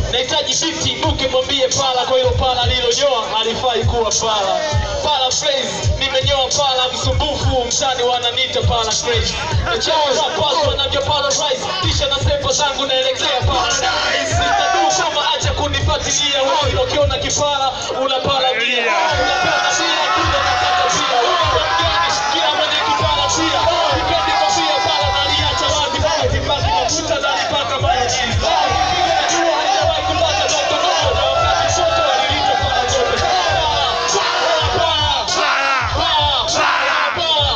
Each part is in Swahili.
nahitaji biti buke mwambie pala kwa hilo pala lilonyoa halifai kuwa pala pala phrase nimenyoa pala msumbufu mtani wananita pala crazy nachaa wanavyo pala rise kisha na sepa zangu naelekea pala sitaduu kama acha kunifuatilia wewe ukiona kipala unapala pia unapenda pia kule nataka pia Mgeni, kila mwenye kipala pia Sipendi kofia pala naliacha wazi pale sipaki mafuta nalipaka mayonnaise Najua haijawahi kupata ndoto ndogo na wakati sote walilita pala zote Pala, pala, pala, pala,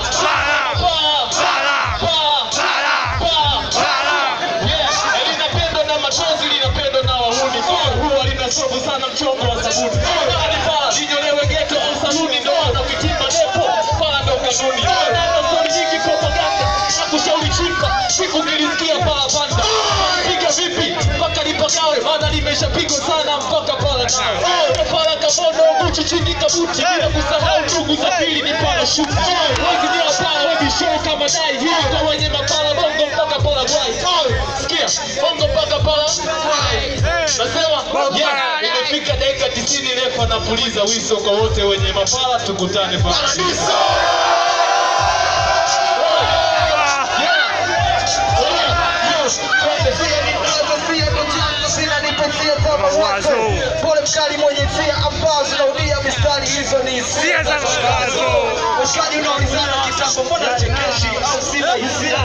pala, pala, pala. Yes, linapendwa na machozi, linapendwa na wahuni. Huwa lina sovu sana mchongo wa sabuni. Hali pala, linyolewe geto au saluni, ndo ana ukitimba depo, pala ndo kanuni. Neno stori nyingi propaganda, na kushauri chimba, siku nilisikia pala panda. Piga vipi, mpaka lipagawe, maana limeshapigwa sana mpaka pala nawe. Pala kabono, Gucci chini kabuti, bila kusahau ndugu za pili ni pala shuti. Wezi ni pala, webi show kama dai, hiyo kwa wenye mapala bongo mpaka pala gwai. Sikia, bongo mpaka pala gwai. Nasema, yeah, imefika dakika tisini refa napuliza wiso kwa wote wenye mapala, tukutane paradiso. Pole mkali mwenye hisia ambazo naudia mistari hizo ni hisia za mawazo. Mshikaji unaulizana kitambo, mbona chekeshi au sina hisia?